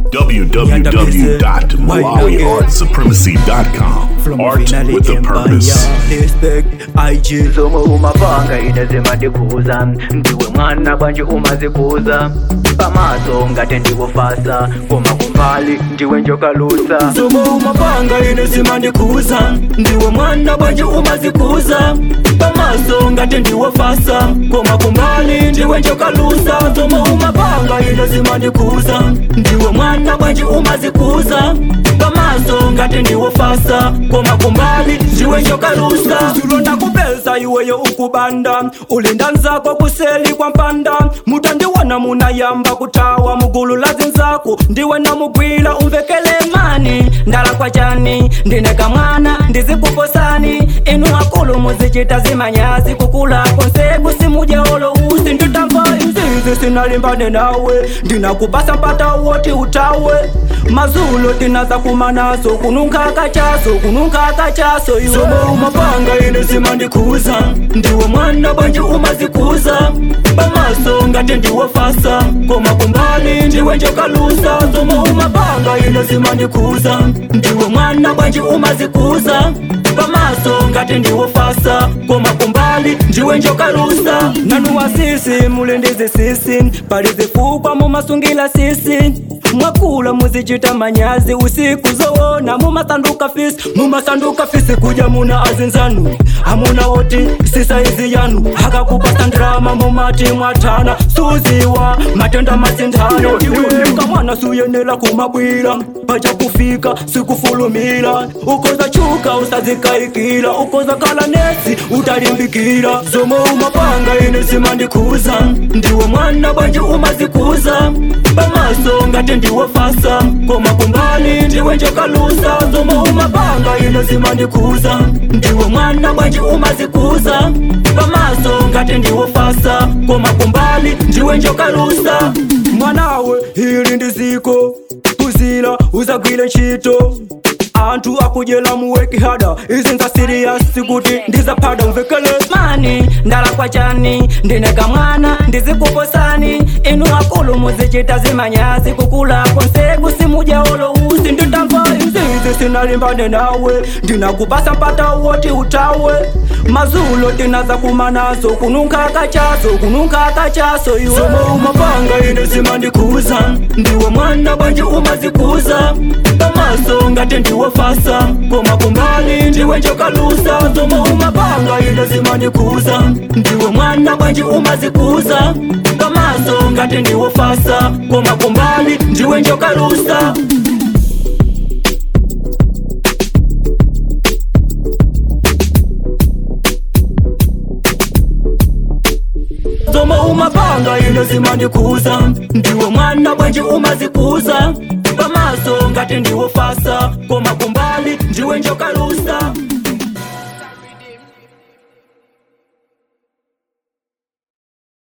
www.malawiartsupremacy.com. Art with a purpose. zomwe umapanga inezima ndikuza ndiwe mwana bwanji umazikuza pamaso ngati ndikufasa koma kumbali ndiwe njokalusa zomwe umapanga inezima ndikuza ndiwe mwana bwanji umazikuza pamaso ngati ndiwofasa koma kumbali ndiwe njokalusa zomwe umapanga inezima ndikuza ndiwe mwana bwanji umazikuza pamaso ngati ndiwofasa koma kumbali ndiwe njokalusa zulonda kupeza iweyo ukubanda ulinda nzako kuseli kwa mpanda mutandiwona munayamba kutawa mugulu la zinzako ndiwe namugwila umvekele mani ndala kwa chani ndineka mwana ndizikuposani inu akulu muzichita zimanyazi kukula konseku simujaolo usi nditamva inzizi sinalimbane nawe ndinakupasa mpata woti utawe mazulo tinaza kumanaso kununkaka chaso kununkaka chaso iwe zomwe umapanga ine zimandikuza ndiwe mwana bwanji umazikuza pamaso ngati ndiwofasa koma kumbali ndiwe njokalusa zomwe umapanga ine zimandikuza ndiwe mwana bwanji umazikuza pamaso ngati ndiwofasa koma kumbali ndiwe njokalusa nanu wasisi mulindizi sisi pali zifukwa mumasungila sisi mwakula muzichita manyazi usiku zowona mumasanduka fisi mumasanduka fisi kuja muna azinzanu amuna woti sisaizi yanu akakupasa ndrama mumati mwatana suziwa matenda mazindano kamwana suyenela kumabwila pacha kufika sikufulumila ukoza chuka usazikaikila ukoza kala nesi utalimbikila zomwe umapanga ine zimandikuza ndiwe mwana bwanji umazikuza pamaso ngati ndiwofasa koma kumbali ndiwe njokalusa zomwe umapanga ine zimandikuza ndiwe mwana bwanji umazikuza pamaso ngati ndiwofasa koma kumbali ndiwe njokalusa mwanawe ili ndiziko kuzila uzagwile ntchito anthu akujela muweki hada izi nza siriyasi kuti ndizaphada umvekele mani ndala kwa chani ndineka mwana ndizikuposani inu akulu muzichita zimanyazi kukula konseku simujaolo usi nditamva izizi sinalimbane nawe ndinakupasa mpata woti utawe mazulo tinaza kumanaso kununkaka chaso kununkaka chaso iwe zomwe umapanga ine zimandikuza ndiwe mwana bwanji umazikuza pamaso ngati ndiwofasa koma kumbali ndiwe njokalusa zomwe umapanga ine zimandikuza ndiwe mwana bwanji umazikuza pamaso ngati ndiwofasa koma kumbali ndiwe njokalusa zomwe umapanga ine zimandikuza ndiwe mwana bwanji umazikuza pamaso ngati ndiwofasa koma kumbali ndiwe njokalusa